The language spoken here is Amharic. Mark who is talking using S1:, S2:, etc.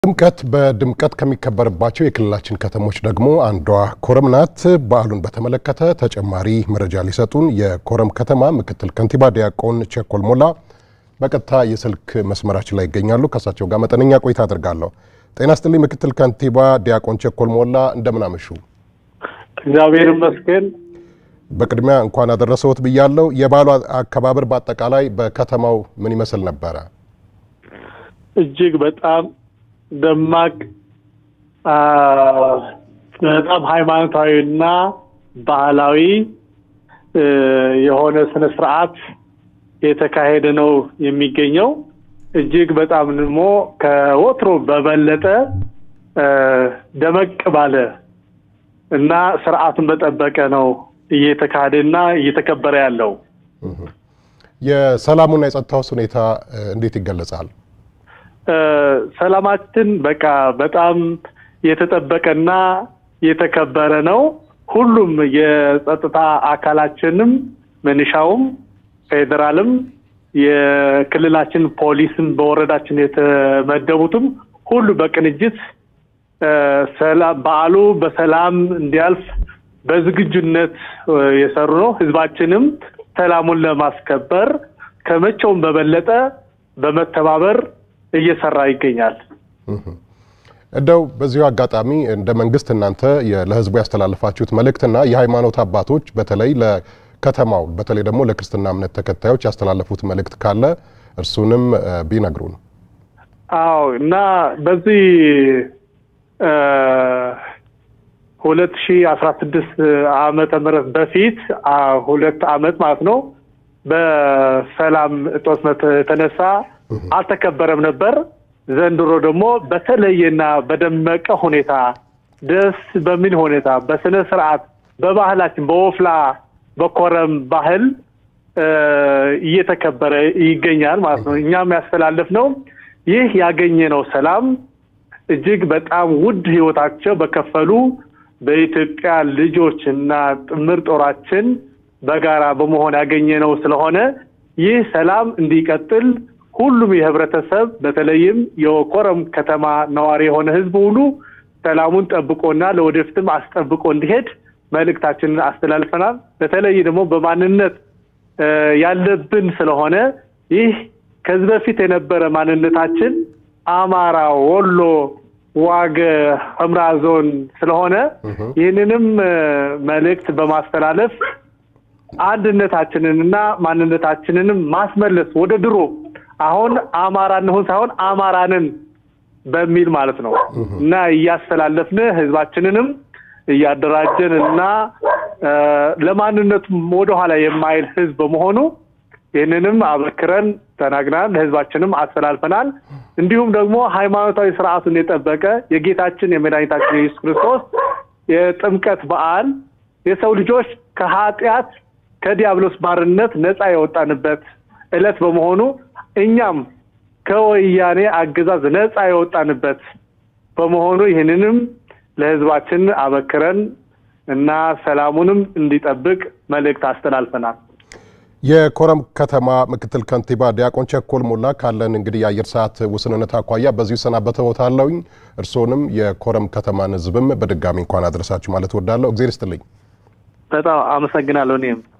S1: ጥምቀት በድምቀት ከሚከበርባቸው የክልላችን ከተሞች ደግሞ አንዷ ኮረም ናት። በዓሉን በተመለከተ ተጨማሪ መረጃ ሊሰጡን የኮረም ከተማ ምክትል ከንቲባ ዲያቆን ቸኮል ሞላ በቀጥታ የስልክ መስመራችን ላይ ይገኛሉ። ከእሳቸው ጋር መጠነኛ ቆይታ አድርጋለሁ። ጤና ስጥልኝ ምክትል ከንቲባ ዲያቆን ቸኮል ሞላ እንደምን አመሹ?
S2: እግዚአብሔር ይመስገን።
S1: በቅድሚያ እንኳን አደረሰዎት ብያለሁ። የበዓሉ አከባበር በአጠቃላይ በከተማው ምን ይመስል ነበረ?
S2: እጅግ በጣም ደማቅ በጣም ሃይማኖታዊና ባህላዊ የሆነ ስነ ስርዓት የተካሄደ ነው የሚገኘው። እጅግ በጣም ደግሞ ከወትሮ በበለጠ ደመቅ ባለ እና ስርዓቱን በጠበቀ ነው እየተካሄደና እየተከበረ ያለው።
S1: የሰላሙና የጸጥታውስ ሁኔታ እንዴት ይገለጻል?
S2: ሰላማችን በቃ በጣም የተጠበቀና የተከበረ ነው። ሁሉም የጸጥታ አካላችንም ምንሻውም፣ ፌዴራልም፣ የክልላችን ፖሊስም በወረዳችን የተመደቡትም ሁሉ በቅንጅት በዓሉ በሰላም እንዲያልፍ በዝግጁነት የሰሩ ነው። ህዝባችንም ሰላሙን ለማስከበር ከመቼውም በበለጠ በመተባበር እየሰራ ይገኛል።
S1: እንደው በዚሁ አጋጣሚ እንደ መንግስት እናንተ ለህዝቡ ያስተላለፋችሁት መልእክትና የሃይማኖት አባቶች በተለይ ለከተማው በተለይ ደግሞ ለክርስትና እምነት ተከታዮች ያስተላለፉት መልእክት ካለ እርሱንም ቢነግሩን።
S2: አዎ እና በዚህ ሁለት ሺ አስራ ስድስት ዓመተ ምህረት በፊት ሁለት አመት ማለት ነው በሰላም እጦት የተነሳ አልተከበረም ነበር። ዘንድሮ ደግሞ በተለየና በደመቀ ሁኔታ ደስ በሚል ሁኔታ በስነ ስርዓት በባህላችን በወፍላ በኮረም ባህል እየተከበረ ይገኛል ማለት ነው። እኛም ያስተላለፍ ነው ይህ ያገኘነው ሰላም እጅግ በጣም ውድ ህይወታቸው በከፈሉ በኢትዮጵያ ልጆች እና ጥምር ጦራችን በጋራ በመሆን ያገኘነው ስለሆነ ይህ ሰላም እንዲቀጥል ሁሉም የህብረተሰብ በተለይም የኮረም ከተማ ነዋሪ የሆነ ህዝብ ሁሉ ሰላሙን ጠብቆና ለወደፊትም አስጠብቆ እንዲሄድ መልእክታችንን አስተላልፈናል። በተለይ ደግሞ በማንነት ያለብን ስለሆነ ይህ ከዚህ በፊት የነበረ ማንነታችን አማራ፣ ወሎ፣ ዋግ ህምራ ዞን ስለሆነ ይህንንም መልእክት በማስተላለፍ አንድነታችንንና ማንነታችንንም ማስመለስ ወደ ድሮ አሁን አማራ እንሆን ሳይሆን አማራንን በሚል ማለት ነው እና እያስተላለፍን ህዝባችንንም እያደራጀን እና ለማንነቱም ወደኋላ የማይል ህዝብ በመሆኑ ይህንንም አበክረን ተናግናል፣ ለህዝባችንም አስተላልፈናል። እንዲሁም ደግሞ ሃይማኖታዊ ስርዓቱን የጠበቀ የጌታችን የመድኃኒታችን የኢየሱስ ክርስቶስ የጥምቀት በዓል የሰው ልጆች ከኃጢአት ከዲያብሎስ ባርነት ነፃ የወጣንበት ዕለት በመሆኑ እኛም ከወያኔ አገዛዝ ነፃ የወጣንበት በመሆኑ ይህንንም ለህዝባችን አበክረን እና ሰላሙንም እንዲጠብቅ መልእክት አስተላልፈናል።
S1: የኮረም ከተማ ምክትል ከንቲባ ዲያቆን ቸኮል ሞላ ካለን እንግዲህ የአየር ሰዓት ውስንነት አኳያ በዚሁ ሰናበተዎታለሁኝ። እርስዎንም የኮረም ከተማን ህዝብም በድጋሚ እንኳን አድረሳችሁ ማለት እወዳለሁ። እግዜር ይስጥልኝ።
S2: በጣም አመሰግናለሁ እኔም